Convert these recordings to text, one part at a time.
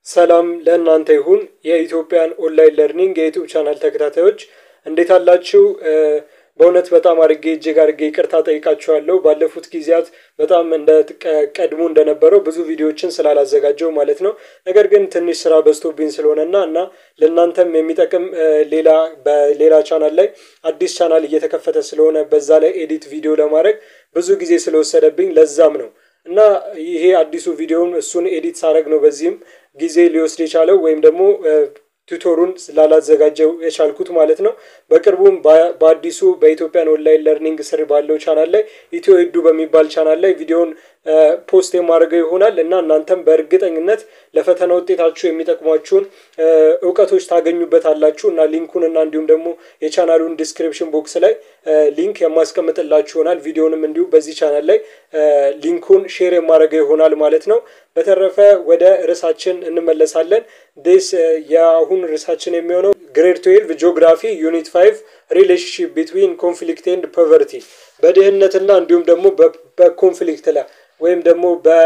ሰላም ለእናንተ ይሁን የኢትዮጵያን ኦንላይን ለርኒንግ የዩቱብ ቻናል ተከታታዮች እንዴት አላችሁ? በእውነት በጣም አድርጌ እጅግ አድርጌ ይቅርታ ጠይቃችኋለሁ። ባለፉት ጊዜያት በጣም እንደ ቀድሞ እንደነበረው ብዙ ቪዲዮዎችን ስላላዘጋጀው ማለት ነው። ነገር ግን ትንሽ ስራ በዝቶብኝ ስለሆነና እና ለእናንተም የሚጠቅም ሌላ በሌላ ቻናል ላይ አዲስ ቻናል እየተከፈተ ስለሆነ በዛ ላይ ኤዲት ቪዲዮ ለማድረግ ብዙ ጊዜ ስለወሰደብኝ ለዛም ነው እና ይሄ አዲሱ ቪዲዮውን እሱን ኤዲት ሳረግ ነው በዚህም ጊዜ ሊወስድ የቻለው ወይም ደግሞ ቱቶሩን ላላዘጋጀው የቻልኩት ማለት ነው። በቅርቡም በአዲሱ በኢትዮጵያን ኦንላይን ለርኒንግ ስር ባለው ቻናል ላይ ኢትዮ ሂዱ በሚባል ቻናል ላይ ቪዲዮውን ፖስት የማድረገው ይሆናል እና እናንተም በእርግጠኝነት ለፈተና ውጤታችሁ የሚጠቅሟችሁን እውቀቶች ታገኙበታላችሁ እና ሊንኩን እና እንዲሁም ደግሞ የቻናሉን ዲስክሪፕሽን ቦክስ ላይ ሊንክ የማስቀምጥላችሁ ይሆናል። ቪዲዮንም እንዲሁ በዚህ ቻናል ላይ ሊንኩን ሼር የማድረገው ይሆናል ማለት ነው። በተረፈ ወደ ርዕሳችን እንመለሳለን። ዴስ የአሁን ርዕሳችን የሚሆነው ግሬድ ትዌልቭ ጂኦግራፊ ዩኒት ፋይቭ ሪሌሽንሽፕ ቢትዊን ኮንፍሊክት ኤንድ ፖቨርቲ በድህነትና እንዲሁም ደግሞ በኮንፍሊክት ላይ ወይም ደግሞ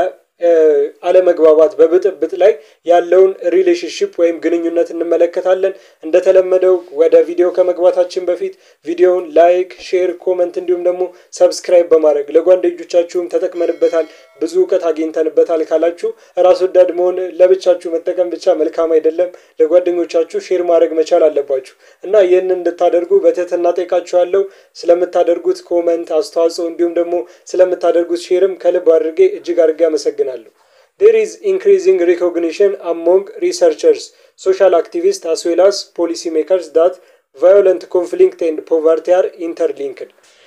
በአለመግባባት በብጥብጥ ላይ ያለውን ሪሌሽንሽፕ ወይም ግንኙነት እንመለከታለን። እንደተለመደው ወደ ቪዲዮ ከመግባታችን በፊት ቪዲዮውን ላይክ፣ ሼር፣ ኮመንት እንዲሁም ደግሞ ሰብስክራይብ በማድረግ ለጓደኞቻችሁም ተጠቅመንበታል ብዙ እውቀት አግኝተንበታል ካላችሁ ራስ ወዳድ መሆን ለብቻችሁ መጠቀም ብቻ መልካም አይደለም። ለጓደኞቻችሁ ሼር ማድረግ መቻል አለባችሁ እና ይህንን እንድታደርጉ በትህትና ጠይቃችኋለሁ። ስለምታደርጉት ኮመንት፣ አስተዋጽኦ እንዲሁም ደግሞ ስለምታደርጉት ሼርም ከልብ አድርጌ እጅግ አድርጌ አመሰግናለሁ። ዴር ኢዝ ኢንክሪዚንግ ሪኮግኒሽን አሞንግ ሪሰርቸርስ ሶሻል አክቲቪስት አስ ዌል አስ ፖሊሲ ሜከርስ ዳት ቫዮለንት ኮንፍሊክት ኤንድ ፖቨርቲ አር ኢንተርሊንክድ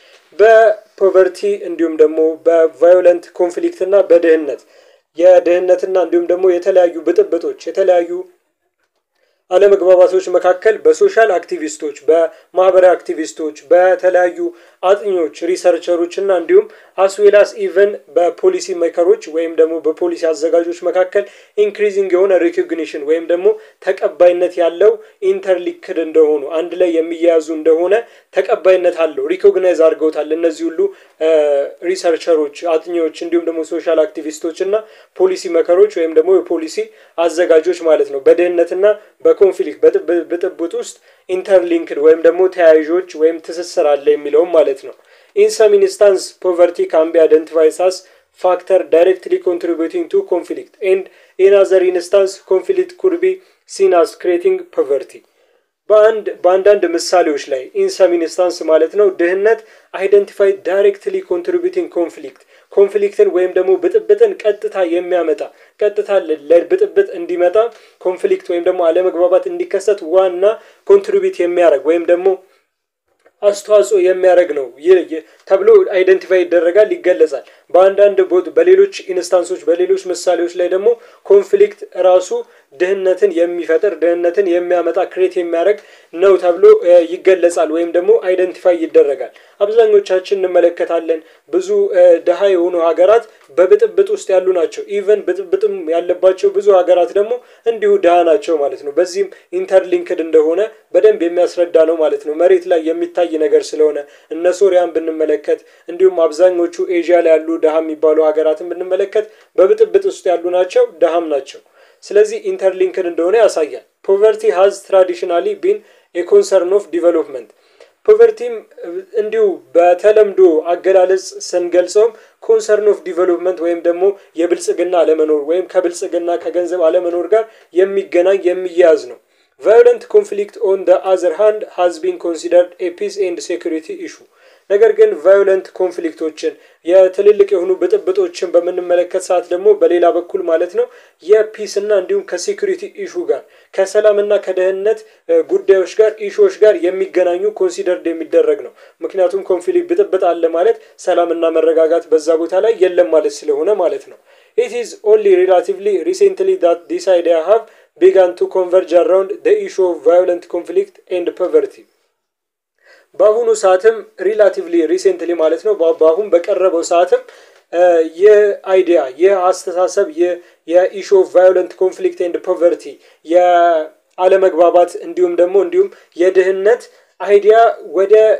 በፖቨርቲ እንዲሁም ደግሞ በቫዮለንት ኮንፍሊክት እና በድህነት የድህነትና እንዲሁም ደግሞ የተለያዩ ብጥብጦች የተለያዩ አለመግባባቶች መካከል በሶሻል አክቲቪስቶች፣ በማህበራዊ አክቲቪስቶች፣ በተለያዩ አጥኞች፣ ሪሰርቸሮች እና እንዲሁም አስዌላስ ኢቨን በፖሊሲ ሜከሮች ወይም ደግሞ በፖሊሲ አዘጋጆች መካከል ኢንክሪዚንግ የሆነ ሪኮግኒሽን ወይም ደግሞ ተቀባይነት ያለው ኢንተርሊክድ እንደሆኑ አንድ ላይ የሚያያዙ እንደሆነ ተቀባይነት አለው። ሪኮግናይዝ አድርገውታል። እነዚህ ሁሉ ሪሰርቸሮች፣ አጥኚዎች እንዲሁም ደግሞ ሶሻል አክቲቪስቶች እና ፖሊሲ መከሮች ወይም ደግሞ የፖሊሲ አዘጋጆች ማለት ነው በድህነትና በኮንፍሊክት ብጥብጥ ውስጥ ኢንተርሊንክድ ወይም ደግሞ ተያያዦች ወይም ትስስር አለ የሚለውም ማለት ነው። ኢን ሰም ኢንስታንስ ፖቨርቲ ካን ቢ አይደንቲፋይድ አስ ፋክተር ዳይሬክትሊ ኮንትሪቢዩቲንግ ቱ ኮንፍሊክት ኤንድ ኢን አዘር ኢንስታንስ ኮንፍሊክት ኩድ ቢ ሲን አስ ክሬቲንግ ፖቨርቲ በአንድ በአንዳንድ ምሳሌዎች ላይ ኢንሰም ኢንስታንስ ማለት ነው ድህነት አይደንቲፋይ ዳይሬክትሊ ኮንትሪቢዩቲንግ ኮንፍሊክት ኮንፍሊክትን ወይም ደግሞ ብጥብጥን ቀጥታ የሚያመጣ ቀጥታ ለብጥብጥ እንዲመጣ ኮንፍሊክት ወይም ደግሞ አለመግባባት እንዲከሰት ዋና ኮንትሪቢዩት የሚያደርግ ወይም ደግሞ አስተዋጽኦ የሚያደርግ ነው ተብሎ አይደንቲፋይ ይደረጋል፣ ይገለጻል። በአንዳንድ በሌሎች ኢንስታንሶች በሌሎች ምሳሌዎች ላይ ደግሞ ኮንፍሊክት ራሱ ድህነትን የሚፈጥር ድህነትን የሚያመጣ ክሬት የሚያደርግ ነው ተብሎ ይገለጻል ወይም ደግሞ አይደንቲፋይ ይደረጋል። አብዛኞቻችን እንመለከታለን። ብዙ ድሃ የሆኑ ሀገራት በብጥብጥ ውስጥ ያሉ ናቸው። ኢቨን ብጥብጥም ያለባቸው ብዙ ሀገራት ደግሞ እንዲሁ ድሃ ናቸው ማለት ነው። በዚህም ኢንተርሊንክድ እንደሆነ በደንብ የሚያስረዳ ነው ማለት ነው። መሬት ላይ የሚታይ ነገር ስለሆነ እነ ሶሪያን ብንመለከት እንዲሁም አብዛኞቹ ኤዥያ ላይ ያሉ ድሃ የሚባሉ ሀገራትን ብንመለከት በብጥብጥ ውስጥ ያሉ ናቸው፣ ድሃም ናቸው። ስለዚህ ኢንተርሊንክድ እንደሆነ ያሳያል። ፖቨርቲ ሃዝ ትራዲሽናሊ ቢን ኤኮንሰርን ኦፍ ዲቨሎፕመንት ፖቨርቲም እንዲሁ በተለምዶ አገላለጽ ስንገልጸውም ኮንሰርን ኦፍ ዲቨሎፕመንት ወይም ደግሞ የብልጽግና አለመኖር ወይም ከብልጽግና ከገንዘብ አለመኖር ጋር የሚገናኝ የሚያያዝ ነው። ቫዮለንት ኮንፍሊክት ኦን ደ አዘር ሃንድ ሃዝ ቢን ኮንሲደርድ ኤ ፒስ ኤንድ ሴኩሪቲ ኢሹ ነገር ግን ቫዮለንት ኮንፍሊክቶችን የትልልቅ የሆኑ ብጥብጦችን በምንመለከት ሰዓት ደግሞ በሌላ በኩል ማለት ነው የፒስ እና እንዲሁም ከሴኩሪቲ ኢሹ ጋር ከሰላምና ከደህንነት ጉዳዮች ጋር ኢሹዎች ጋር የሚገናኙ ኮንሲደርድ የሚደረግ ነው። ምክንያቱም ኮንፍሊክት ብጥብጥ አለ ማለት ሰላምና መረጋጋት በዛ ቦታ ላይ የለም ማለት ስለሆነ ማለት ነው። ኢት ኢዝ ኦንሊ ሪላቲቭሊ ሪሴንትሊ ዳት ዲስ አይዲያ ሃቭ ቢጋን ቱ ኮንቨርጅ አራውንድ ደ ኢሹ ኦፍ ቫዮለንት ኮንፍሊክት ኤንድ ፖቨርቲ በአሁኑ ሰዓትም ሪላቲቭሊ ሪሴንትሊ ማለት ነው በአሁን በቀረበው ሰዓትም ይህ አይዲያ ይህ አስተሳሰብ ይህ የኢሹ ኦፍ ቫዮለንት ኮንፍሊክት ኤንድ ፖቨርቲ የአለመግባባት እንዲሁም ደግሞ እንዲሁም የድህነት አይዲያ ወደ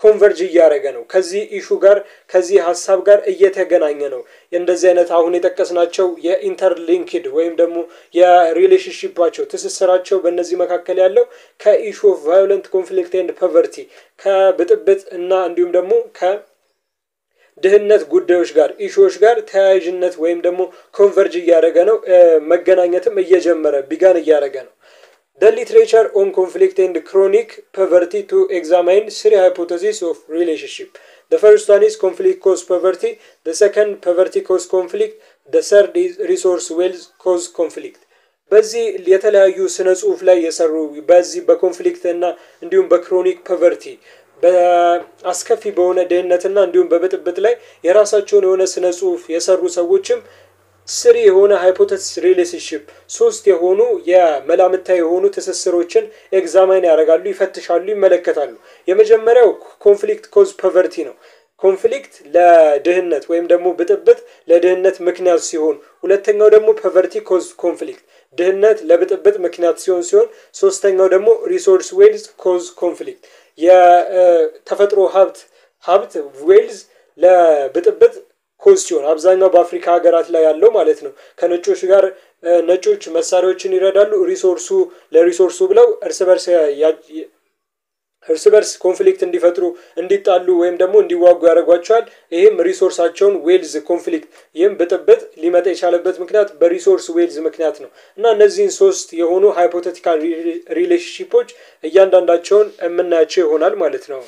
ኮንቨርጅ እያደረገ ነው። ከዚህ ኢሹ ጋር ከዚህ ሀሳብ ጋር እየተገናኘ ነው። እንደዚህ አይነት አሁን የጠቀስናቸው የኢንተርሊንክድ ወይም ደግሞ የሪሌሽንሽፓቸው ትስስራቸው በእነዚህ መካከል ያለው ከኢሹ ኦፍ ቫዮለንት ኮንፍሊክት ኤንድ ፖቨርቲ ከብጥብጥ እና እንዲሁም ደግሞ ከ ድህነት ጉዳዮች ጋር ኢሹዎች ጋር ተያያዥነት ወይም ደግሞ ኮንቨርጅ እያደረገ ነው። መገናኘትም እየጀመረ ቢጋን እያደረገ ነው። The literature on conflict and chronic poverty to examine three hypotheses of relationship. The first one is conflict cause poverty. The second poverty cause conflict. The third is resource wealth cause conflict. በዚህ የተለያዩ ስነ ጽሁፍ ላይ የሰሩ በዚህ በኮንፍሊክት እና እንዲሁም በክሮኒክ ፖቨርቲ በአስከፊ በሆነ ድህነትና እንዲሁም በብጥብጥ ላይ የራሳቸውን የሆነ ስነ ጽሁፍ የሰሩ ሰዎችም ስሪ የሆነ ሃይፖቴሲስ ሪሌሽንሽፕ ሶስት የሆኑ የመላምታዊ የሆኑ ትስስሮችን ኤግዛማይን ያደርጋሉ፣ ይፈትሻሉ፣ ይመለከታሉ። የመጀመሪያው ኮንፍሊክት ኮዝ ፖቨርቲ ነው። ኮንፍሊክት ለድህነት ወይም ደግሞ ብጥብጥ ለድህነት ምክንያት ሲሆን፣ ሁለተኛው ደግሞ ፖቨርቲ ኮዝ ኮንፍሊክት ድህነት ለብጥብጥ ምክንያት ሲሆን ሲሆን ሶስተኛው ደግሞ ሪሶርስ ዌልዝ ኮዝ ኮንፍሊክት የተፈጥሮ ሀብት ሀብት ዌልዝ ለብጥብጥ ኮዝ ሲሆን አብዛኛው በአፍሪካ ሀገራት ላይ ያለው ማለት ነው። ከነጮች ጋር ነጮች መሳሪያዎችን ይረዳሉ። ሪሶርሱ ለሪሶርሱ ብለው እርስ በርስ እርስ በርስ ኮንፍሊክት እንዲፈጥሩ እንዲጣሉ ወይም ደግሞ እንዲዋጉ ያደርጓቸዋል። ይህም ሪሶርሳቸውን ዌልዝ ኮንፍሊክት ይህም ብጥብጥ ሊመጣ የቻለበት ምክንያት በሪሶርስ ዌልዝ ምክንያት ነው እና እነዚህን ሶስት የሆኑ ሃይፖቴቲካል ሪሌሽንሺፖች እያንዳንዳቸውን የምናያቸው ይሆናል ማለት ነው።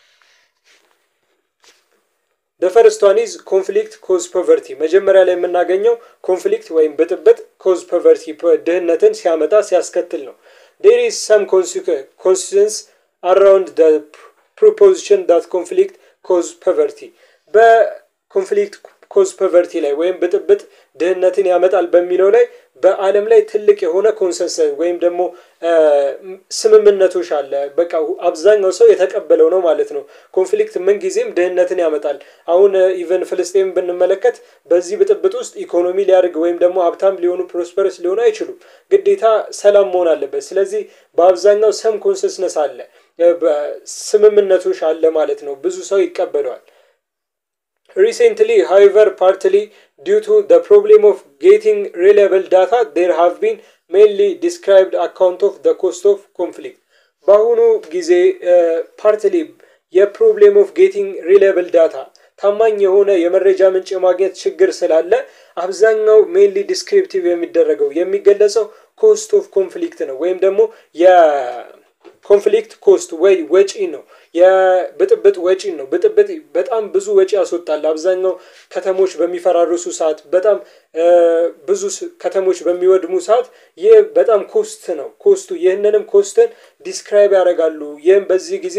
ፈርስት ዋን ኢዝ ኮንፍሊክት ኮዝ ፖቨርቲ። መጀመሪያ ላይ የምናገኘው ኮንፍሊክት ወይም ብጥብጥ ኮዝ ፖቨርቲ ድህነትን ሲያመጣ ሲያስከትል ነው። ዴር ኢዝ ሰም ኮንሲስተንስ አራውንድ ደ ፕሮፖዚሽን ዳት ኮንፍሊክት ኮዝ ፖቨርቲ በኮንፍሊክት ኮዝ ፖቨርቲ ላይ ወይም ብጥብጥ ድህነትን ያመጣል በሚለው ላይ በዓለም ላይ ትልቅ የሆነ ኮንሰንሰስ ወይም ደግሞ ስምምነቶች አለ። በቃ አብዛኛው ሰው የተቀበለው ነው ማለት ነው። ኮንፍሊክት ምንጊዜም ድህነትን ያመጣል። አሁን ኢቨን ፍልስጤም ብንመለከት በዚህ ብጥብጥ ውስጥ ኢኮኖሚ ሊያድግ ወይም ደግሞ ሀብታም ሊሆኑ ፕሮስፐረስ ሊሆኑ አይችሉም። ግዴታ ሰላም መሆን አለበት። ስለዚህ በአብዛኛው ሰም ኮንሰስነስ አለ፣ ስምምነቶች አለ ማለት ነው። ብዙ ሰው ይቀበለዋል። Recently, however, partly due to the problem of getting reliable data, there have been mainly described account of the cost of conflict. በአሁኑ ጊዜ ፓርትሊ የፕሮብሌም ኦፍ ጌቲንግ ሪላብል ዳታ ታማኝ የሆነ የመረጃ ምንጭ የማግኘት ችግር ስላለ አብዛኛው ሜንሊ ዲስክሪፕቲቭ የሚደረገው የሚገለጸው ኮስት ኦፍ ኮንፍሊክት ነው ወይም ደግሞ የኮንፍሊክት ኮስት ወይ ወጪ ነው። የብጥብጥ ወጪ ነው። ብጥብጥ በጣም ብዙ ወጪ ያስወጣል። አብዛኛው ከተሞች በሚፈራርሱ ሰዓት፣ በጣም ብዙ ከተሞች በሚወድሙ ሰዓት ይህ በጣም ኮስት ነው። ኮስቱ ይህንንም ኮስትን ዲስክራይብ ያደርጋሉ። ይህም በዚህ ጊዜ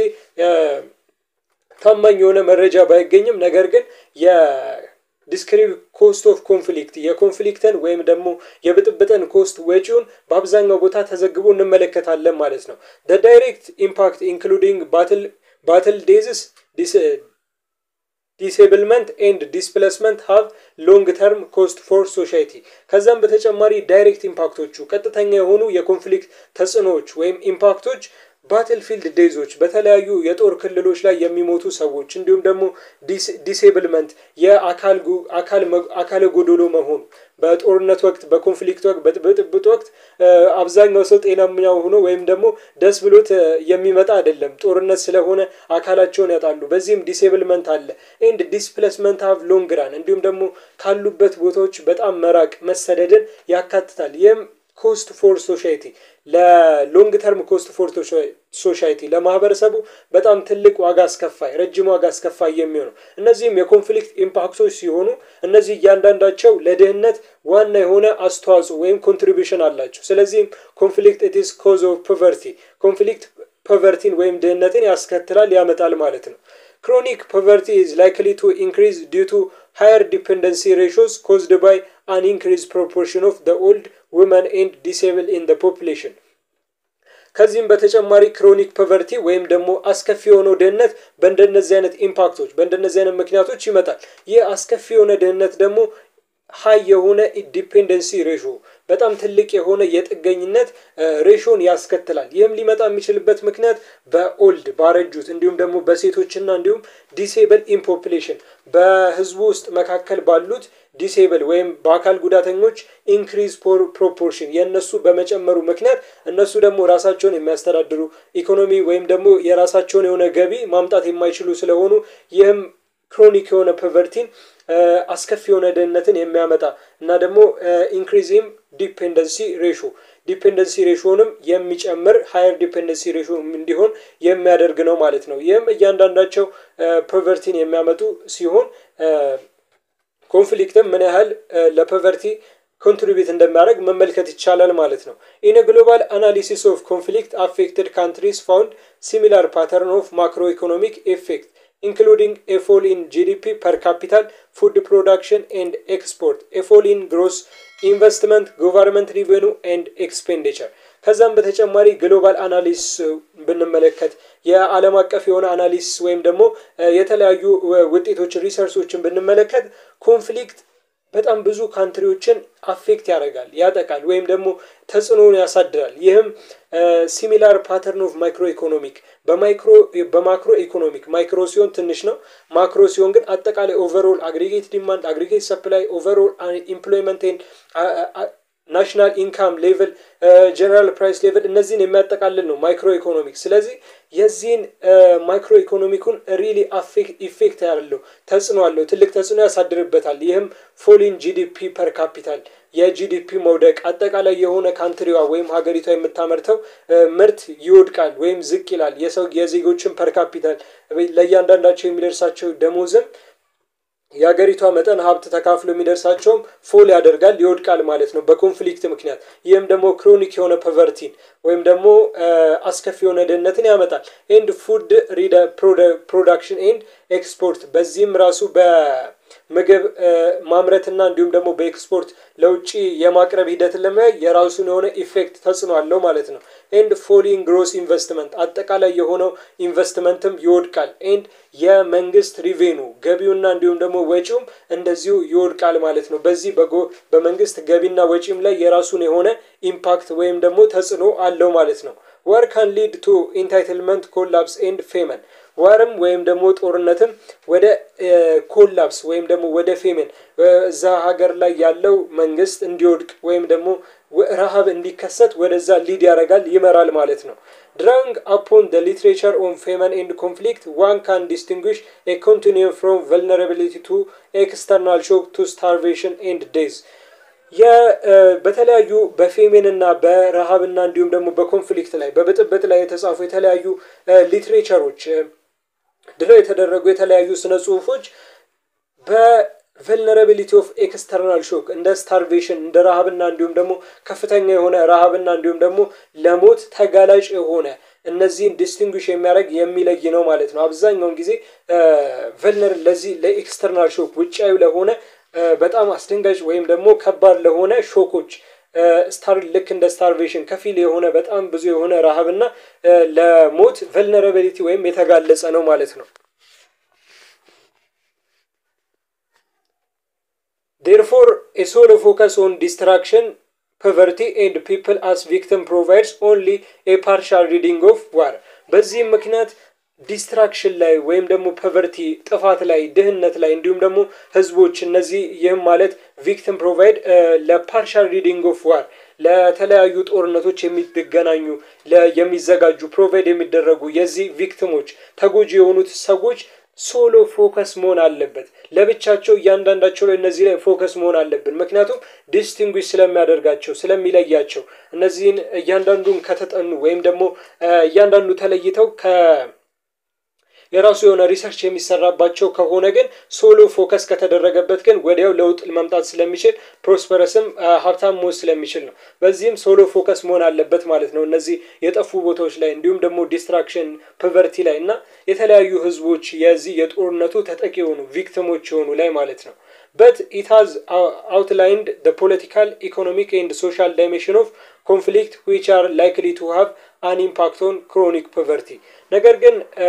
ታማኝ የሆነ መረጃ ባይገኝም ነገር ግን ዲስክሪብ ኮስት ኦፍ ኮንፍሊክት የኮንፍሊክትን ወይም ደግሞ የብጥብጥን ኮስት ወጪውን በአብዛኛው ቦታ ተዘግቦ እንመለከታለን ማለት ነው። ዳይሬክት ኢምፓክት ኢንክሉዲንግ ባትል ባትል ዴዝስ ዲስብልመንት ኤንድ ዲስፕሌስመንት ሃቭ ሎንግ ተርም ኮስት ፎር ሶሳይቲ። ከዛም በተጨማሪ ዳይሬክት ኢምፓክቶቹ ቀጥተኛ የሆኑ የኮንፍሊክት ተጽዕኖዎች ወይም ኢምፓክቶች ባትል ፊልድ ዴዞች በተለያዩ የጦር ክልሎች ላይ የሚሞቱ ሰዎች እንዲሁም ደግሞ ዲሴብልመንት የአካለ ጎዶሎ መሆኑ በጦርነት ወቅት በኮንፍሊክት ወቅት በጥብጥ ወቅት አብዛኛው ሰው ጤናኛ ሆኖ ወይም ደግሞ ደስ ብሎት የሚመጣ አይደለም። ጦርነት ስለሆነ አካላቸውን ያጣሉ። በዚህም ዲሴብልመንት አለ። ኤንድ ዲስፕሌስመንት ሀቭ ሎንግ ራን እንዲሁም ደግሞ ካሉበት ቦታዎች በጣም መራቅ መሰደድን ያካትታል። ይህም ኮስት ፎር ሶሳይቲ ለሎንግ ተርም ኮስት ፎር ሶሳይቲ ለማህበረሰቡ በጣም ትልቅ ዋጋ አስከፋይ ረጅም ዋጋ አስከፋይ የሚሆነው እነዚህም የኮንፍሊክት ኢምፓክቶች ሲሆኑ እነዚህ እያንዳንዳቸው ለድህነት ዋና የሆነ አስተዋጽኦ ወይም ኮንትሪቢሽን አላቸው። ስለዚህም ኮንፍሊክት ኢትስ ኮዝ ኦፍ ፖቨርቲ ኮንፍሊክት ፖቨርቲን ወይም ድህነትን ያስከትላል ያመጣል ማለት ነው። ክሮኒክ ፖቨርቲ ኢዝ ላይክሊ ቱ ኢንክሪዝ ዲው ቱ ሃየር ዲፔንደንሲ ሬሾስ ኮዝድ ባይ አን ኢንክሪዝ ፕሮፖርሽን ኦፍ ደ ኦልድ ውመን ኤንድ ዲሴብል ኢን ደ ፖፕሌሽን። ከዚህም በተጨማሪ ክሮኒክ ፖቨርቲ ወይም ደግሞ አስከፊ የሆነው ድህነት በእንደነዚህ አይነት ኢምፓክቶች በእንደነዚህ አይነት ምክንያቶች ይመጣል። ይህ አስከፊ የሆነ ድህነት ደግሞ ሀይ የሆነ ዲፔንደንሲ ሬሾ በጣም ትልቅ የሆነ የጥገኝነት ሬሾን ያስከትላል። ይህም ሊመጣ የሚችልበት ምክንያት በኦልድ ባረጁት እንዲሁም ደግሞ በሴቶችና እንዲሁም ዲሴብል ኢን ፖፕሌሽን በህዝቡ ውስጥ መካከል ባሉት ዲሴብል ወይም በአካል ጉዳተኞች ኢንክሪዝ ፕሮፖርሽን የእነሱ በመጨመሩ ምክንያት እነሱ ደግሞ ራሳቸውን የሚያስተዳድሩ ኢኮኖሚ ወይም ደግሞ የራሳቸውን የሆነ ገቢ ማምጣት የማይችሉ ስለሆኑ ይህም ክሮኒክ የሆነ ፖቨርቲን አስከፊ የሆነ ድህነትን የሚያመጣ እና ደግሞ ኢንክሪዚም ዲፔንደንሲ ሬሾ ዲፔንደንሲ ሬሾንም የሚጨምር ሀየር ዲፔንደንሲ ሬሾ እንዲሆን የሚያደርግ ነው ማለት ነው። ይህም እያንዳንዳቸው ፖቨርቲን የሚያመጡ ሲሆን ኮንፍሊክትም ምን ያህል ለፖቨርቲ ኮንትሪቢዩት እንደሚያደርግ መመልከት ይቻላል ማለት ነው። ኢን ግሎባል አናሊሲስ ኦፍ ኮንፍሊክት አፌክትድ ካንትሪስ ፋውንድ ሲሚላር ፓተርን ኦፍ ማክሮ ኢኮኖሚክ ኤፌክት including a fall in GDP per capita, food production and export, a fall in gross investment, government revenue and expenditure. ከዛም በተጨማሪ ግሎባል አናሊስ ብንመለከት የዓለም አቀፍ የሆነ አናሊስ ወይም ደግሞ የተለያዩ ውጤቶች ሪሰርቾችን ብንመለከት ኮንፍሊክት በጣም ብዙ ካንትሪዎችን አፌክት ያደርጋል፣ ያጠቃል ወይም ደግሞ ተጽዕኖውን ያሳድራል። ይህም ሲሚላር ፓተርን ኦፍ ማይክሮ ኢኮኖሚክ በማይክሮ በማክሮ ኢኮኖሚክ ማይክሮ ሲሆን ትንሽ ነው። ማክሮ ሲሆን ግን አጠቃላይ ኦቨርኦል አግሪጌት ዲማንድ፣ አግሪጌት ሰፕላይ፣ ኦቨርኦል ኢምፕሎይመንት ናሽናል ኢንካም ሌቭል፣ ጀነራል ፕራይስ ሌቭል እነዚህን የሚያጠቃልል ነው ማይክሮ ኢኮኖሚክ። ስለዚህ የዚህን ማይክሮ ኢኮኖሚኩን ሪሊ ኢፌክት ያለው ተጽዕኖ አለው፣ ትልቅ ተጽዕኖ ያሳድርበታል። ይህም ፎሊን ጂዲፒ ፐር ካፒታል የጂዲፒ መውደቅ አጠቃላይ የሆነ ካንትሪዋ ወይም ሀገሪቷ የምታመርተው ምርት ይወድቃል ወይም ዝቅ ይላል። የሰው የዜጎችን ፐር ካፒታል ለእያንዳንዳቸው የሚደርሳቸው ደሞዝም የሀገሪቷ መጠን ሀብት ተካፍሎ የሚደርሳቸውም ፎል ያደርጋል ይወድቃል ማለት ነው በኮንፍሊክት ምክንያት። ይህም ደግሞ ክሮኒክ የሆነ ፖቨርቲን ወይም ደግሞ አስከፊ የሆነ ድህነትን ያመጣል። ኤንድ ፉድ ፕሮዳክሽን ኤንድ ኤክስፖርት በዚህም ራሱ በምግብ ማምረትና እንዲሁም ደግሞ በኤክስፖርት ለውጭ የማቅረብ ሂደትን ለመያይ የራሱን የሆነ ኢፌክት ተጽዕኖ አለው ማለት ነው። ኤንድ ፎሊንግ ግሮስ ኢንቨስትመንት አጠቃላይ የሆነው ኢንቨስትመንትም ይወድቃል። ኤንድ የመንግስት ሪቬኑ ገቢውና እንዲሁም ደግሞ ወጪውም እንደዚሁ ይወድቃል ማለት ነው። በዚህ በጎ በመንግስት ገቢና ወጪም ላይ የራሱን የሆነ ኢምፓክት ወይም ደግሞ ተጽዕኖ አለው ማለት ነው። ወር ካን ሊድ ቱ ኢንታይትልመንት ኮላፕስ ኤንድ ፌመን ወርም ወይም ደግሞ ጦርነትም ወደ ኮላፕስ ወይም ደግሞ ወደ ፌመን እዛ ሀገር ላይ ያለው መንግስት እንዲወድቅ ወይም ደግሞ ረሃብ እንዲከሰት ወደዛ ሊድ ያደርጋል ይመራል ማለት ነው። ድራንግ አፖን ደ ሊትሬቸር ኦን ፌመን ኤንድ ኮንፍሊክት ዋን ካን ዲስቲንጉሽ ኤ ኮንቲኒየም ፍሮም ቨልነራቢሊቲ ቱ ኤክስተርናል ሾክ ቱ ስታርቬሽን ኤንድ ዴዝ በተለያዩ በፌሜንና በረሃብና እንዲሁም ደግሞ በኮንፍሊክት ላይ በብጥብጥ ላይ የተጻፉ የተለያዩ ሊትሬቸሮች ድለው የተደረጉ የተለያዩ ስነ ጽሁፎች በቨልነራቢሊቲ ኦፍ ኤክስተርናል ሾክ እንደ ስታርቬሽን እንደ ረሃብና እንዲሁም ደግሞ ከፍተኛ የሆነ ረሃብና እንዲሁም ደግሞ ለሞት ተጋላጭ የሆነ እነዚህን ዲስቲንጉሽ የሚያደርግ የሚለይ ነው ማለት ነው። አብዛኛውን ጊዜ ቨልነር ለዚህ ለኤክስተርናል ሾክ ውጫዊ ለሆነ በጣም አስደንጋጭ ወይም ደግሞ ከባድ ለሆነ ሾኮች ስታር ልክ እንደ ስታርቬሽን ከፊል የሆነ በጣም ብዙ የሆነ ረሃብና ለሞት ቨልነራቢሊቲ ወይም የተጋለጸ ነው ማለት ነው። ዴርፎር ኤ ሶሎ ፎከስ ኦን ዲስትራክሽን ፖቨርቲ ኤንድ ፒፕል አስ ቪክቲም ፕሮቫይድስ ኦንሊ ኤ ፓርሻል ሪዲንግ ኦፍ ዋር። በዚህም ምክንያት ዲስትራክሽን ላይ ወይም ደግሞ ፖቨርቲ ጥፋት ላይ ድህነት ላይ እንዲሁም ደግሞ ህዝቦች እነዚህ ይህም ማለት ቪክቲም ፕሮቫይድ ለፓርሻል ሪዲንግ ኦፍ ዋር ለተለያዩ ጦርነቶች የሚገናኙ የሚዘጋጁ ፕሮቫይድ የሚደረጉ የዚህ ቪክቲሞች ተጎጂ የሆኑት ሰዎች ሶሎ ፎከስ መሆን አለበት። ለብቻቸው እያንዳንዳቸው ላይ እነዚህ ላይ ፎከስ መሆን አለብን። ምክንያቱም ዲስቲንጉሽ ስለሚያደርጋቸው ስለሚለያቸው እነዚህን እያንዳንዱን ከተጠኑ ወይም ደግሞ እያንዳንዱ ተለይተው ከ የራሱ የሆነ ሪሰርች የሚሰራባቸው ከሆነ ግን ሶሎ ፎከስ ከተደረገበት ግን ወዲያው ለውጥ መምጣት ስለሚችል ፕሮስፐረስም ሀብታም መሆን ስለሚችል ነው። በዚህም ሶሎ ፎከስ መሆን አለበት ማለት ነው። እነዚህ የጠፉ ቦታዎች ላይ እንዲሁም ደግሞ ዲስትራክሽን ፖቨርቲ ላይ እና የተለያዩ ህዝቦች የዚህ የጦርነቱ ተጠቂ የሆኑ ቪክቲሞች የሆኑ ላይ ማለት ነው። በት ኢት ሃዝ አውትላይንድ ደ ፖለቲካል ኢኮኖሚክ ኤንድ ሶሻል ዳይሜንሽን ኦፍ ኮንፍሊክት ዊች አር ላይክሊ ቱ ሃቭ አን ኢምፓክት ኦን ክሮኒክ ፖቨርቲ ነገር ግን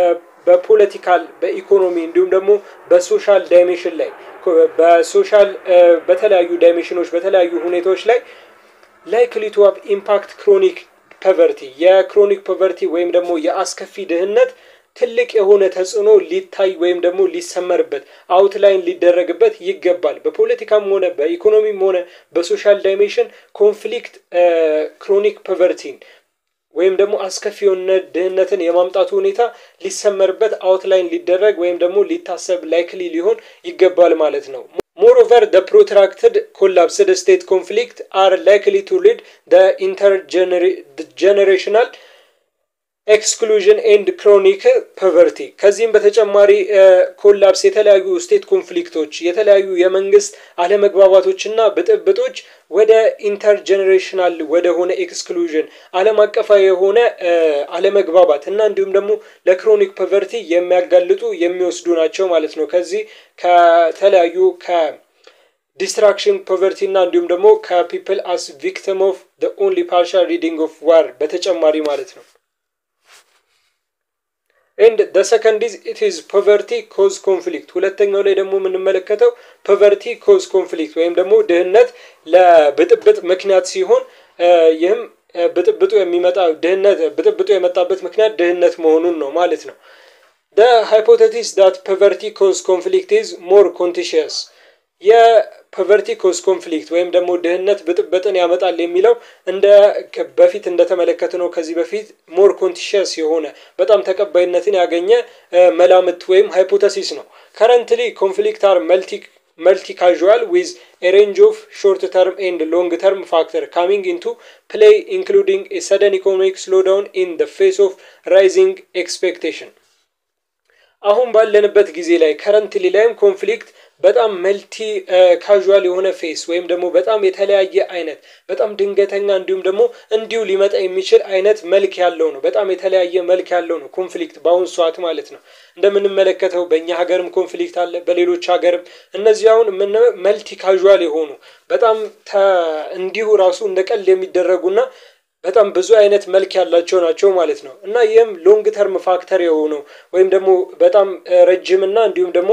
በፖለቲካል በኢኮኖሚ እንዲሁም ደግሞ በሶሻል ዳይሜንሽን ላይ በሶሻል በተለያዩ ዳይሜንሽኖች በተለያዩ ሁኔታዎች ላይ ላይክሊ ቱ ሃቭ ኢምፓክት ክሮኒክ ፐቨርቲ የክሮኒክ ፐቨርቲ ወይም ደግሞ የአስከፊ ድህነት ትልቅ የሆነ ተጽዕኖ ሊታይ ወይም ደግሞ ሊሰመርበት አውትላይን ሊደረግበት ይገባል። በፖለቲካም ሆነ በኢኮኖሚም ሆነ በሶሻል ዳይሜንሽን ኮንፍሊክት ክሮኒክ ፐቨርቲን ወይም ደግሞ አስከፊ የሆነ ድህነትን የማምጣቱ ሁኔታ ሊሰመርበት አውትላይን ሊደረግ ወይም ደግሞ ሊታሰብ ላይክሊ ሊሆን ይገባል ማለት ነው። ሞሮቨር ደ ፕሮትራክትድ ኮላፕስድ ስቴት ኮንፍሊክት አር ላይክሊ ቱ ሊድ ደ ኢንተርጀኔሬሽናል ኤክስክሉዥን ኤንድ ክሮኒክ ፐቨርቲ። ከዚህም በተጨማሪ ኮላፕስ የተለያዩ ስቴት ኮንፍሊክቶች፣ የተለያዩ የመንግስት አለመግባባቶችና ብጥብጦች ወደ ኢንተርጀኔሬሽናል ወደ ሆነ ኤክስክሉዥን ዓለም አቀፋዊ የሆነ አለመግባባት እና እንዲሁም ደግሞ ለክሮኒክ ፐቨርቲ የሚያጋልጡ የሚወስዱ ናቸው ማለት ነው። ከዚህ ከተለያዩ ከዲስትራክሽን ፖቨርቲ እና እንዲሁም ደግሞ ከፒፕል አስ ቪክቲም ኦፍ ኦንሊ ፓርሻል ሪዲንግ ኦፍ ዋር በተጨማሪ ማለት ነው። ኤንድ ደ ሰከንድ ኢዝ ኢት ኢዝ ፖቨርቲ ኮዝ ኮንፍሊክት። ሁለተኛው ላይ ደግሞ የምንመለከተው ፖቨርቲ ኮዝ ኮንፍሊክት ወይም ደግሞ ድህነት ለብጥብጥ ምክንያት ሲሆን ይህም ብጥብጡ የሚመጣ ድህነት ብጥብጡ የመጣበት ምክንያት ድህነት መሆኑን ነው ማለት ነው። ደ ሃይፖቴሲስ ዳት ፖቨርቲ ኮዝ ኮንፍሊክት ኢዝ ሞር ኮንቲሽየስ የፖቨርቲ ኮዝ ኮንፍሊክት ወይም ደግሞ ድህነት ብጥብጥን ያመጣል የሚለው እንደ በፊት እንደተመለከትነው ከዚህ በፊት ሞር ኮንቲሽየስ የሆነ በጣም ተቀባይነትን ያገኘ መላምት ወይም ሃይፖተሲስ ነው። ከረንትሊ ኮንፍሊክት አር መልቲ መልቲ ካዥዋል ዊዝ ኤ ሬንጅ ኦፍ ሾርት ተርም ኤንድ ሎንግ ተርም ፋክተር ካሚንግ ኢንቱ ፕሌይ ኢንክሉዲንግ ኤ ሰደን ኢኮኖሚክ ስሎዳውን ኢን ደ ፌስ ኦፍ ራይዚንግ ኤክስፔክቴሽን። አሁን ባለንበት ጊዜ ላይ ከረንትሊ ላይም ኮንፍሊክት በጣም መልቲ ካዥዋል የሆነ ፌስ ወይም ደግሞ በጣም የተለያየ አይነት በጣም ድንገተኛ እንዲሁም ደግሞ እንዲሁ ሊመጣ የሚችል አይነት መልክ ያለው ነው። በጣም የተለያየ መልክ ያለው ነው ኮንፍሊክት በአሁኑ ሰዓት ማለት ነው። እንደምንመለከተው በእኛ ሀገርም ኮንፍሊክት አለ፣ በሌሎች ሀገርም እነዚህ አሁን መልቲ ካዥዋል የሆኑ በጣም እንዲሁ ራሱ እንደ ቀልድ የሚደረጉና በጣም ብዙ አይነት መልክ ያላቸው ናቸው ማለት ነው። እና ይህም ሎንግ ተርም ፋክተር የሆነው ወይም ደግሞ በጣም ረጅምና እንዲሁም ደግሞ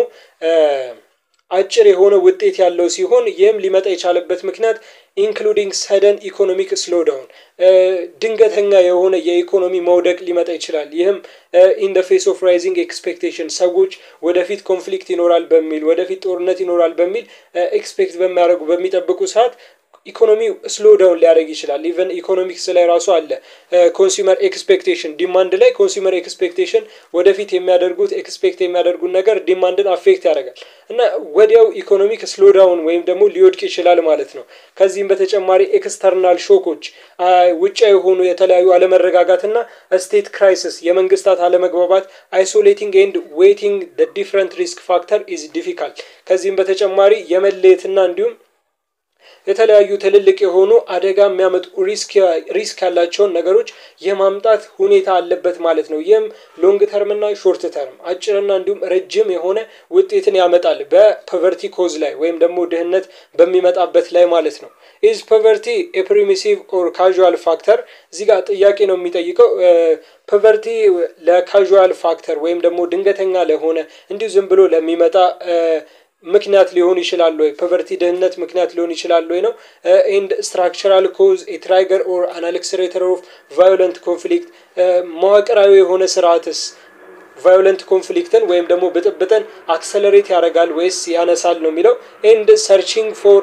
አጭር የሆነ ውጤት ያለው ሲሆን ይህም ሊመጣ የቻለበት ምክንያት ኢንክሉዲንግ ሰደን ኢኮኖሚክ ስሎዳውን ድንገተኛ የሆነ የኢኮኖሚ መውደቅ ሊመጣ ይችላል። ይህም ኢን ደ ፌስ ኦፍ ራይዚንግ ኤክስፔክቴሽን ሰዎች ወደፊት ኮንፍሊክት ይኖራል በሚል ወደፊት ጦርነት ይኖራል በሚል ኤክስፔክት በሚያደርጉ በሚጠብቁ ሰዓት ኢኮኖሚው ስሎ ዳውን ሊያደርግ ይችላል። ኢቨን ኢኮኖሚክስ ላይ ራሱ አለ ኮንሱመር ኤክስፔክቴሽን ዲማንድ ላይ ኮንሱመር ኤክስፔክቴሽን ወደፊት የሚያደርጉት ኤክስፔክት የሚያደርጉት ነገር ዲማንድን አፌክት ያደርጋል እና ወዲያው ኢኮኖሚክ ስሎ ዳውን ወይም ደግሞ ሊወድቅ ይችላል ማለት ነው። ከዚህም በተጨማሪ ኤክስተርናል ሾኮች ውጫ የሆኑ የተለያዩ አለመረጋጋትና ስቴት ክራይሲስ የመንግስታት አለመግባባት አይሶሌቲንግ ኤንድ ዌይቲንግ ዲፍረንት ሪስክ ፋክተር ኢዝ ዲፊካልት ከዚህም በተጨማሪ የመለየትና እንዲሁም የተለያዩ ትልልቅ የሆኑ አደጋ የሚያመጡ ሪስክ ያላቸውን ነገሮች የማምጣት ሁኔታ አለበት ማለት ነው። ይህም ሎንግ ተርም እና ሾርት ተርም አጭርና እንዲሁም ረጅም የሆነ ውጤትን ያመጣል በፖቨርቲ ኮዝ ላይ ወይም ደግሞ ድህነት በሚመጣበት ላይ ማለት ነው። ኢዝ ፖቨርቲ ኤ ፕሪሚሲቭ ኦር ካዥዋል ፋክተር እዚህ ጋር ጥያቄ ነው የሚጠይቀው። ፖቨርቲ ለካዥዋል ፋክተር ወይም ደግሞ ድንገተኛ ለሆነ እንዲሁ ዝም ብሎ ለሚመጣ ምክንያት ሊሆን ይችላል ወይ? ፖቨርቲ ድህነት ምክንያት ሊሆን ይችላል ወይ ነው። ኤንድ ስትራክቸራል ኮዝ ኤ ትራይገር ኦር አን አክስሬተር ኦፍ ቫዮለንት ኮንፍሊክት መዋቅራዊ የሆነ ስርዓትስ ቫዮለንት ኮንፍሊክትን ወይም ደግሞ ብጥብጥን አክሰለሬት ያደርጋል ወይስ ያነሳል ነው የሚለው። ኤንድ ሰርቺንግ ፎር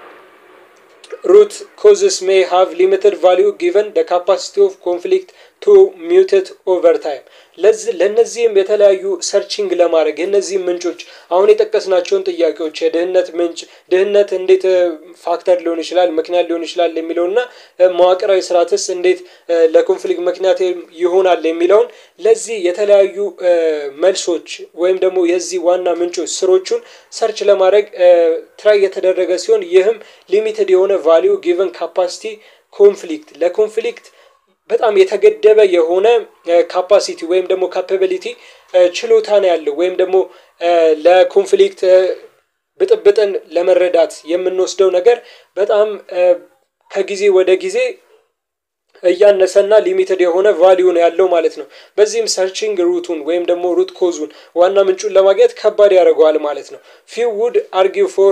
ሩት ኮዝስ ሜይ ሃቭ ሊሚትድ ቫሊዩ ጊቨን ደ ካፓሲቲ ኦፍ ኮንፍሊክት ቱ ሚውትድ ኦቨር ታይም። ለእነዚህም የተለያዩ ሰርቺንግ ለማድረግ የእነዚህም ምንጮች አሁን የጠቀስናቸውን ጥያቄዎች የድህነት ምንጭ ድህነት እንዴት ፋክተር ሊሆን ይችላል ምክንያት ሊሆን ይችላል የሚለውና መዋቅራዊ ስርዓትስ እንዴት ለኮንፍሊክት ምክንያት ይሆናል የሚለውን ለዚህ የተለያዩ መልሶች ወይም ደግሞ የዚህ ዋና ምንጮች ስሮቹን ሰርች ለማድረግ ትራይ የተደረገ ሲሆን ይህም ሊሚትድ የሆነ ቫሊዩ ጊቨን ካፓሲቲ ኮንፍሊክት ለኮንፍሊክት በጣም የተገደበ የሆነ ካፓሲቲ ወይም ደግሞ ካፓቢሊቲ ችሎታ ነው ያለው ወይም ደግሞ ለኮንፍሊክት ብጥብጥን ለመረዳት የምንወስደው ነገር በጣም ከጊዜ ወደ ጊዜ እያነሰና ሊሚትድ የሆነ ቫሊዩ ነው ያለው ማለት ነው። በዚህም ሰርቺንግ ሩቱን ወይም ደግሞ ሩት ኮዙን ዋና ምንጩን ለማግኘት ከባድ ያደርገዋል ማለት ነው። ፊው ውድ አርጊው ፎር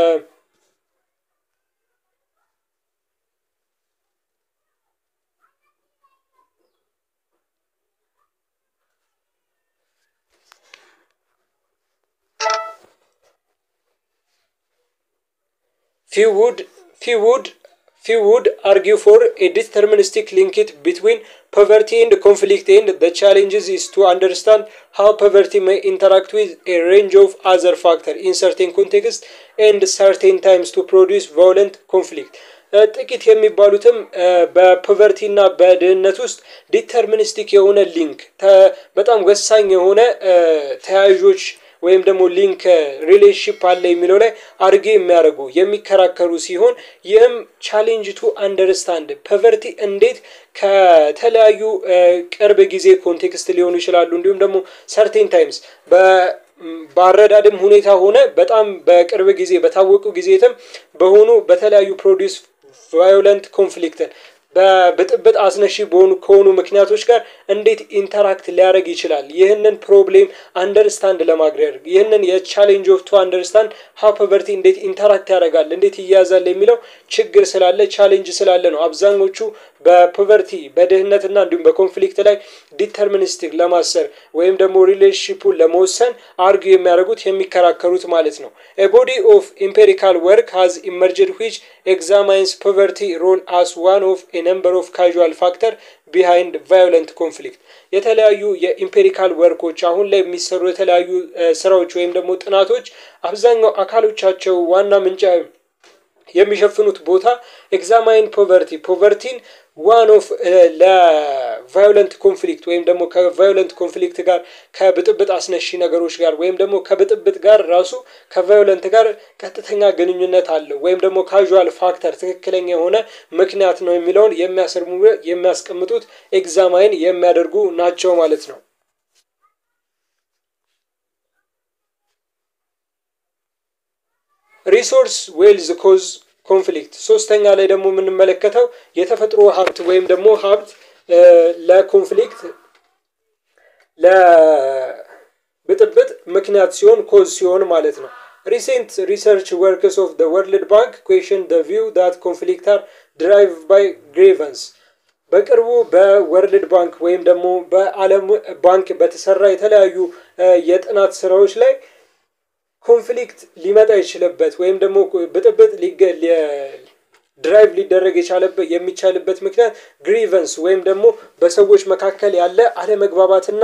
few would few would few would argue for a deterministic linkage between poverty and conflict and the challenges is to understand how poverty may interact with a range of other factors in certain contexts and certain times to produce violent conflict ጥቂት የሚባሉትም በፖቨርቲ እና በድህነት ውስጥ ዲተርሚኒስቲክ የሆነ ሊንክ በጣም ወሳኝ የሆነ ተያያዦች ወይም ደግሞ ሊንክ ሪሌሽንሽፕ አለ የሚለው ላይ አርጌ የሚያደርጉ የሚከራከሩ ሲሆን ይህም ቻሌንጅ ቱ አንደርስታንድ ፖቨርቲ እንዴት ከተለያዩ ቅርብ ጊዜ ኮንቴክስት ሊሆኑ ይችላሉ እንዲሁም ደግሞ ሰርቴን ታይምስ በአረዳድም ሁኔታ ሆነ በጣም በቅርብ ጊዜ በታወቁ ጊዜትም በሆኑ በተለያዩ ፕሮዲስ ቫዮለንት ኮንፍሊክትን በብጥብጥ አስነሺ በሆኑ ከሆኑ ምክንያቶች ጋር እንዴት ኢንተራክት ሊያደርግ ይችላል? ይህንን ፕሮብሌም አንደርስታንድ ለማድረግ ይህንን የቻሌንጅ ኦፍ ቱ አንደርስታንድ ሀው ፖቨርቲ እንዴት ኢንተራክት ያደርጋል እንዴት ይያዛል የሚለው ችግር ስላለ ቻሌንጅ ስላለ ነው አብዛኞቹ በፖቨርቲ በድህነትና እንዲሁም በኮንፍሊክት ላይ ዲተርሚኒስቲክ ለማሰር ወይም ደግሞ ሪሌሽንሽፑን ለመወሰን አርጊ የሚያደርጉት የሚከራከሩት ማለት ነው። ቦዲ ኦፍ ኢምፔሪካል ወርክ ሃዝ ኢመርጅድ ዊች ኤግዛማይንስ ፖቨርቲ ሮል አስ ዋን ኦፍ ኤ ነምበር ኦፍ ካዥዋል ፋክተር ቢሃይንድ ቫዮለንት ኮንፍሊክት የተለያዩ የኢምፔሪካል ወርኮች አሁን ላይ የሚሰሩ የተለያዩ ስራዎች ወይም ደግሞ ጥናቶች አብዛኛው አካሎቻቸው ዋና ምንጫ የሚሸፍኑት ቦታ ኤግዛማይን ፖቨርቲ ፖቨርቲን ዋን ኦፍ ለቫዮለንት ኮንፍሊክት ወይም ደግሞ ከቫዮለንት ኮንፍሊክት ጋር ከብጥብጥ አስነሺ ነገሮች ጋር ወይም ደግሞ ከብጥብጥ ጋር ራሱ ከቫዮለንት ጋር ቀጥተኛ ግንኙነት አለው ወይም ደግሞ ካዥዋል ፋክተር ትክክለኛ የሆነ ምክንያት ነው የሚለውን የሚያስርሙ የሚያስቀምጡት ኤግዛማይን የሚያደርጉ ናቸው ማለት ነው። ሪሶርስ ዌልዝ ኮዝ ኮንፍሊክት ሶስተኛ ላይ ደግሞ የምንመለከተው የተፈጥሮ ሀብት ወይም ደግሞ ሀብት ለኮንፍሊክት ለብጥብጥ ምክንያት ሲሆን ኮዝ ሲሆን ማለት ነው። ሪሴንት ሪሰርች ወርክስ ኦፍ ደ ወርልድ ባንክ ኩዌሽን ደ ቪው ዳት ኮንፍሊክት አር ድራይቭ ባይ ግሬቨንስ በቅርቡ በወርልድ ባንክ ወይም ደግሞ በዓለም ባንክ በተሰራ የተለያዩ የጥናት ስራዎች ላይ ኮንፍሊክት ሊመጣ ይችልበት ወይም ደግሞ ብጥብጥ ድራይቭ ሊደረግ የቻለበት የሚቻልበት ምክንያት ግሪቨንስ ወይም ደግሞ በሰዎች መካከል ያለ አለመግባባትና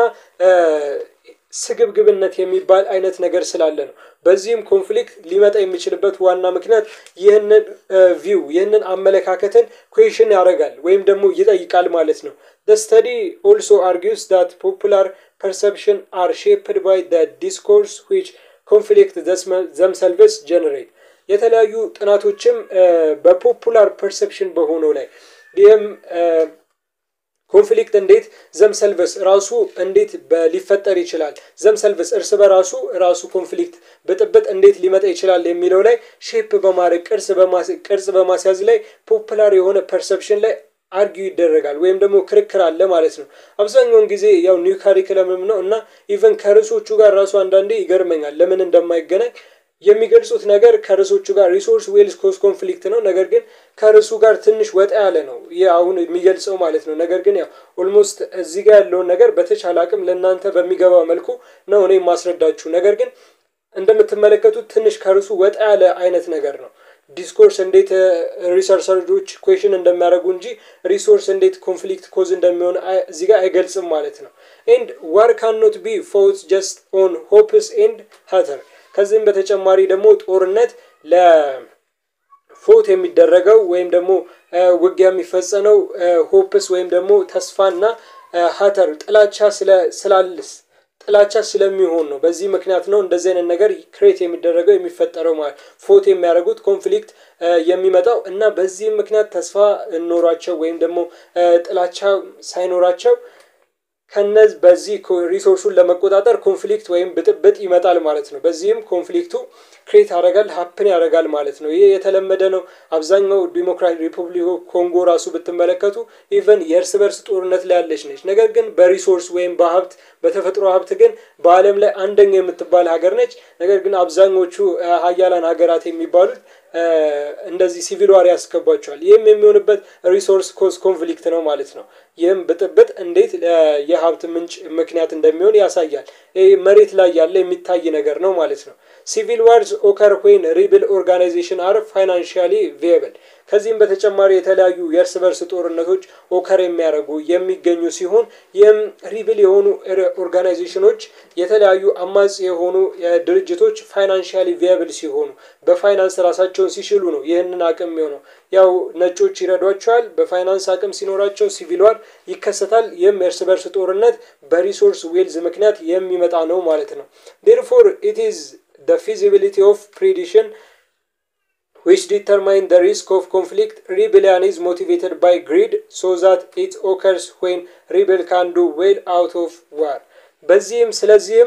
ስግብግብነት የሚባል አይነት ነገር ስላለ ነው። በዚህም ኮንፍሊክት ሊመጣ የሚችልበት ዋና ምክንያት ይህንን ቪው ይህንን አመለካከትን ኩዌሽን ያደርጋል ወይም ደግሞ ይጠይቃል ማለት ነው። The study also argues that popular perception are shaped by the discourse which ኮንፍሊክት ዘምሰልቭስ ጀነሬት የተለያዩ ጥናቶችም በፖፑላር ፐርሰፕሽን በሆነው ላይ ይህም ኮንፍሊክት እንዴት ዘምሰልቨስ ራሱ እንዴት ሊፈጠር ይችላል፣ ዘምሰልቨስ እርስ በራሱ ራሱ ኮንፍሊክት ብጥብጥ እንዴት ሊመጣ ይችላል የሚለው ላይ ሼፕ በማድረግ ቅርጽ በማስያዝ ላይ ፖፑላር የሆነ ፐርሰፕሽን ላይ አርጊው ይደረጋል ወይም ደግሞ ክርክር አለ ማለት ነው። አብዛኛውን ጊዜ ያው ኒው ካሪክለምም ነው እና ኢቨን ከርዕሶቹ ጋር ራሱ አንዳንዴ ይገርመኛል ለምን እንደማይገናኝ የሚገልጹት ነገር ከርዕሶቹ ጋር ሪሶርስ ዌልስ ኮዝ ኮንፍሊክት ነው። ነገር ግን ከርዕሱ ጋር ትንሽ ወጣ ያለ ነው ይህ አሁን የሚገልጸው ማለት ነው። ነገር ግን ያው ኦልሞስት እዚህ ጋር ያለውን ነገር በተቻለ አቅም ለእናንተ በሚገባ መልኩ ነው እኔ የማስረዳችሁ። ነገር ግን እንደምትመለከቱት ትንሽ ከርዕሱ ወጣ ያለ አይነት ነገር ነው። ዲስኮርስ እንዴት ሪሰርቸሮች ኩዌሽን እንደሚያደርጉ እንጂ ሪሶርስ እንዴት ኮንፍሊክት ኮዝ እንደሚሆን እዚህ ጋር አይገልጽም ማለት ነው። ኤንድ ዋር ካኖት ቢ ፎውት ጀስት ኦን ሆፕስ ኤንድ ሀተር ከዚህም በተጨማሪ ደግሞ ጦርነት ለፎት የሚደረገው ወይም ደግሞ ውጊያ የሚፈጸነው ሆፕስ ወይም ደግሞ ተስፋና ሀተር ጥላቻ ስላልስ ጥላቻ ስለሚሆን ነው። በዚህ ምክንያት ነው እንደዚህ አይነት ነገር ክሬት የሚደረገው የሚፈጠረው ማለት ፎት የሚያደርጉት ኮንፍሊክት የሚመጣው እና በዚህም ምክንያት ተስፋ ኖሯቸው ወይም ደግሞ ጥላቻ ሳይኖራቸው ከነዚህ በዚህ ሪሶርሱን ለመቆጣጠር ኮንፍሊክት ወይም ብጥብጥ ይመጣል ማለት ነው። በዚህም ኮንፍሊክቱ ክሬት ያደርጋል ሀፕን ያደርጋል ማለት ነው። ይህ የተለመደ ነው። አብዛኛው ዲሞክራቲክ ሪፐብሊክ ኮንጎ ራሱ ብትመለከቱ ኢቨን የእርስ በርስ ጦርነት ላይ ያለች ነች። ነገር ግን በሪሶርስ ወይም በሀብት በተፈጥሮ ሀብት ግን በዓለም ላይ አንደኛ የምትባል ሀገር ነች። ነገር ግን አብዛኞቹ ሀያላን ሀገራት የሚባሉት እንደዚህ ሲቪል ዋር ያስገባቸዋል። ይህም የሚሆንበት ሪሶርስ ኮዝ ኮንፍሊክት ነው ማለት ነው። ይህም ብጥብጥ እንዴት የሀብት ምንጭ ምክንያት እንደሚሆን ያሳያል። ይህ መሬት ላይ ያለ የሚታይ ነገር ነው ማለት ነው። ሲቪል ዋርስ ኦከር ዌን ሪብል ኦርጋናይዜሽን አር ፋይናንሽያሊ ቪየብል። ከዚህም በተጨማሪ የተለያዩ የእርስ በርስ ጦርነቶች ኦከር የሚያደርጉ የሚገኙ ሲሆን ይህም ሪብል የሆኑ ኦርጋናይዜሽኖች የተለያዩ አማጺ የሆኑ ድርጅቶች ፋይናንሽያሊ ቪየብል ሲሆኑ በፋይናንስ ራሳቸውን ሲችሉ ነው ይህንን አቅም የሚሆነው። ያው ነጮች ይረዷቸዋል። በፋይናንስ አቅም ሲኖራቸው ሲቪል ዋር ይከሰታል። ይህም የእርስ በርስ ጦርነት በሪሶርስ ዌልዝ ምክንያት የሚመጣ ነው ማለት ነው። ዴርፎር ኢት ኢዝ the feasibility of prediction which determine the risk of conflict rebellion is motivated by greed so that it occurs when rebel can do well out of war በዚህም ስለዚህም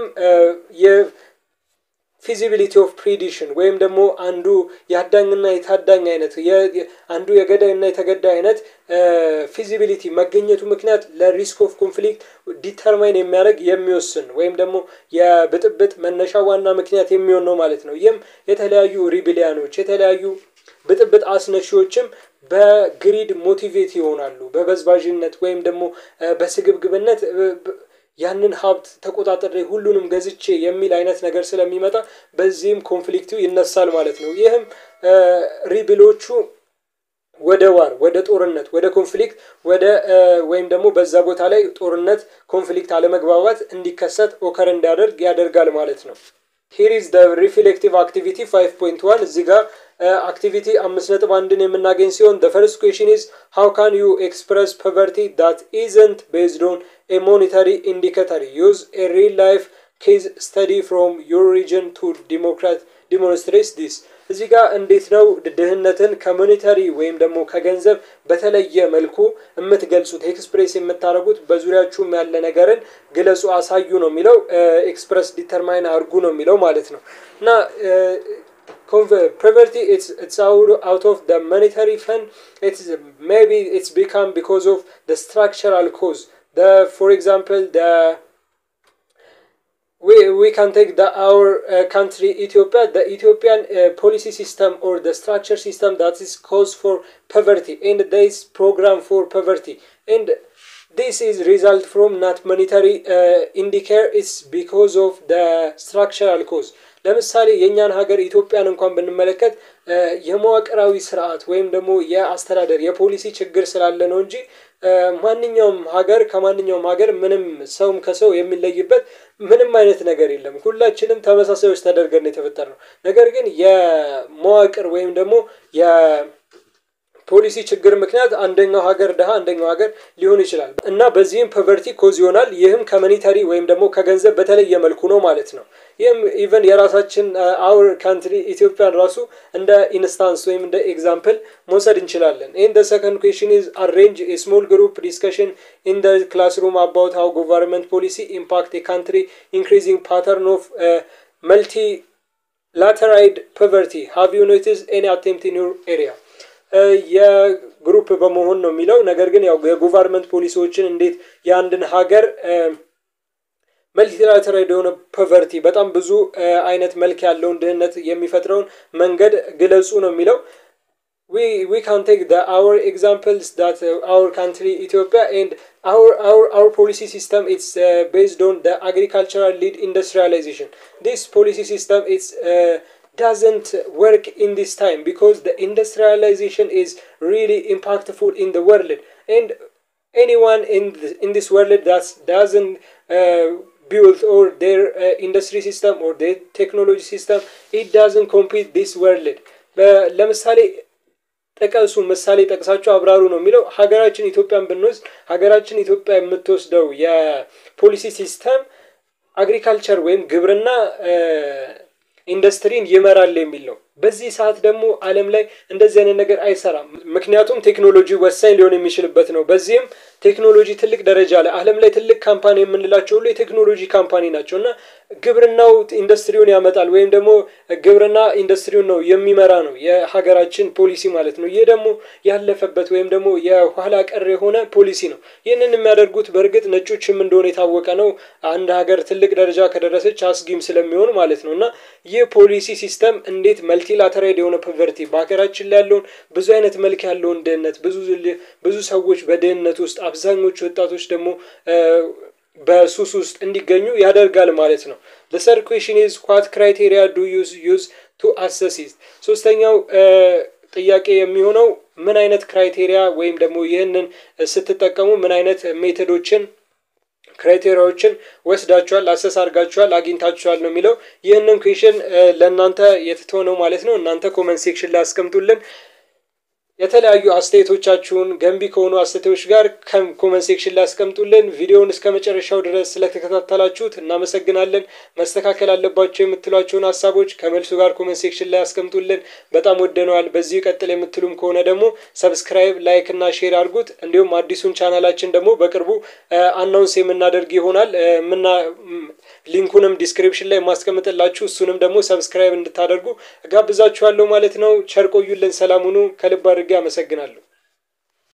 ፊዚቢሊቲ ኦፍ ፕሪዲሽን ወይም ደግሞ አንዱ የአዳኝና የታዳኝ አይነት አንዱ የገዳይና የተገዳይ አይነት ፊዚቢሊቲ መገኘቱ ምክንያት ለሪስክ ኦፍ ኮንፍሊክት ዲተርማይን የሚያደርግ የሚወስን ወይም ደግሞ የብጥብጥ መነሻ ዋና ምክንያት የሚሆን ነው ማለት ነው። ይህም የተለያዩ ሪቢሊያኖች የተለያዩ ብጥብጥ አስነሺዎችም በግሪድ ሞቲቬት ይሆናሉ። በበዝባዥነት ወይም ደግሞ በስግብግብነት ያንን ሀብት ተቆጣጠሬ ሁሉንም ገዝቼ የሚል አይነት ነገር ስለሚመጣ በዚህም ኮንፍሊክቱ ይነሳል ማለት ነው። ይህም ሪብሎቹ ወደ ዋር ወደ ጦርነት ወደ ኮንፍሊክት ወደ ወይም ደግሞ በዛ ቦታ ላይ ጦርነት ኮንፍሊክት አለመግባባት እንዲከሰት ኦከር እንዲያደርግ ያደርጋል ማለት ነው። ሂር ኢዝ ደ ሪፍሌክቲቭ አክቲቪቲ 5.1 እዚህ ጋር አክቲቪቲ አምስት ነጥብ አንድን የምናገኝ ሲሆን the first question is how can you express poverty that isn't based on a monetary indicator use a real life case study from your region to democrat demonstrate this እዚህ ጋር እንዴት ነው ድህነትን ከሞኔታሪ ወይም ደግሞ ከገንዘብ በተለየ መልኩ የምትገልጹት ኤክስፕሬስ የምታደርጉት በዙሪያችሁም ያለ ነገርን ግለጹ፣ አሳዩ ነው የሚለው ኤክስፕረስ ዲተርማይን አድርጉ ነው የሚለው ማለት ነው እና poverty it's it's out, out of the monetary fund it's maybe it's become because of the structural cause the for example the we, we can take the our uh, country Ethiopia the Ethiopian uh, policy system or the structure system that is cause for poverty and this program for poverty and this is result from not monetary uh, indicator it's because of the structural cause ለምሳሌ የእኛን ሀገር ኢትዮጵያን እንኳን ብንመለከት የመዋቅራዊ ስርዓት ወይም ደግሞ የአስተዳደር የፖሊሲ ችግር ስላለ ነው እንጂ ማንኛውም ሀገር ከማንኛውም ሀገር ምንም ሰውም ከሰው የሚለይበት ምንም አይነት ነገር የለም። ሁላችንም ተመሳሳዮች ተደርገን የተፈጠር ነው። ነገር ግን የመዋቅር ወይም ደግሞ ፖሊሲ ችግር ምክንያት አንደኛው ሀገር ድሃ አንደኛው ሀገር ሊሆን ይችላል እና በዚህም ፖቨርቲ ኮዝ ይሆናል። ይህም ከመኒታሪ ወይም ደግሞ ከገንዘብ በተለየ መልኩ ነው ማለት ነው። ይህም ኢቨን የራሳችን አውር ካንትሪ ኢትዮጵያን ራሱ እንደ ኢንስታንስ ወይም እንደ ኤግዛምፕል መውሰድ እንችላለን። ይህን ደ ሰከንድ ኩዌሽን ኢዝ አሬንጅ ስሞል ግሩፕ ዲስከሽን ኢን ደ ክላስሩም አባውት ሃው ጎቨርንመንት ፖሊሲ ኢምፓክት የካንትሪ ኢንክሪዚንግ ፓተርን ኦፍ መልቲ ላተራይድ ፖቨርቲ ሃቭ ዩ ኖቲስ ኤኒ አቴምፕት ኢን ዩር ኤሪያ የግሩፕ በመሆን ነው የሚለው ነገር ግን ያው የጎቨርንመንት ፖሊሲዎችን እንዴት የአንድን ሀገር መልቲላተራል የሆነ ፖቨርቲ በጣም ብዙ አይነት መልክ ያለውን ድህነት የሚፈጥረውን መንገድ ግለጹ ነው የሚለው we we can take the our examples that uh, our country Ethiopia and our our our policy system it's uh, based on the agricultural lead industrialization this policy system it's uh, doesn't work in this time because the industrialization is really impactful in the world and anyone in the, in this world that doesn't uh, build or their uh, industry system or their technology system it doesn't compete this world ለምሳሌ ጥቀሱ ምሳሌ ጠቅሳቸው አብራሩ ነው የሚለው ሀገራችን ኢትዮጵያን ብንወስድ ሀገራችን ኢትዮጵያ የምትወስደው የፖሊሲ ሲስተም አግሪካልቸር ወይም ግብርና ኢንዱስትሪን ይመራል የሚል ነው። በዚህ ሰዓት ደግሞ ዓለም ላይ እንደዚህ አይነት ነገር አይሰራም። ምክንያቱም ቴክኖሎጂ ወሳኝ ሊሆን የሚችልበት ነው። በዚህም ቴክኖሎጂ ትልቅ ደረጃ ላይ ዓለም ላይ ትልቅ ካምፓኒ የምንላቸው ሁሉ የቴክኖሎጂ ካምፓኒ ናቸው እና ግብርናው ኢንዱስትሪውን ያመጣል ወይም ደግሞ ግብርና ኢንዱስትሪውን ነው የሚመራ ነው የሀገራችን ፖሊሲ ማለት ነው። ይህ ደግሞ ያለፈበት ወይም ደግሞ የኋላ ቀር የሆነ ፖሊሲ ነው። ይህንን የሚያደርጉት በእርግጥ ነጮችም እንደሆነ የታወቀ ነው። አንድ ሀገር ትልቅ ደረጃ ከደረሰች አስጊም ስለሚሆን ማለት ነው እና ይህ ፖሊሲ ሲስተም እንዴት መልቲላተራይድ የሆነ ፖቨርቲ በሀገራችን ላይ ያለውን ብዙ አይነት መልክ ያለውን ድህነት ብዙ ብዙ ሰዎች በድህነት ውስጥ አብዛኞቹ ወጣቶች ደግሞ በሱስ ውስጥ እንዲገኙ ያደርጋል ማለት ነው። the third question is what criteria do you use to assess it ሶስተኛው ጥያቄ የሚሆነው ምን አይነት ክራይቴሪያ ወይም ደግሞ ይህንን ስትጠቀሙ ምን አይነት ሜቶዶችን ክራይቴሪያዎችን ወስዳችኋል፣ አሰስ አድርጋችኋል፣ አግኝታችኋል ነው የሚለው። ይህንን ኩዌሽን ለእናንተ የተተወ ነው ማለት ነው። እናንተ ኮመንት ሴክሽን ላይ አስቀምጡልን። የተለያዩ አስተያየቶቻችሁን ገንቢ ከሆኑ አስተያየቶች ጋር ኮመንት ሴክሽን ላይ አስቀምጡልን። ቪዲዮውን እስከ መጨረሻው ድረስ ስለተከታተላችሁት እናመሰግናለን። መስተካከል አለባቸው የምትሏቸውን ሀሳቦች ከመልሱ ጋር ኮመንት ሴክሽን ላይ አስቀምጡልን። በጣም ወደነዋል፣ በዚሁ ይቀጥል የምትሉም ከሆነ ደግሞ ሰብስክራይብ፣ ላይክ እና ሼር አድርጉት። እንዲሁም አዲሱን ቻናላችን ደግሞ በቅርቡ አናውንስ የምናደርግ ይሆናል። ምና ሊንኩንም ዲስክሪፕሽን ላይ ማስቀምጥላችሁ እሱንም ደግሞ ሰብስክራይብ እንድታደርጉ ጋብዛችኋለሁ ማለት ነው። ቸር ቆዩልን። ሰላም ሁኑ። ከልብ አድርጌ አመሰግናለሁ።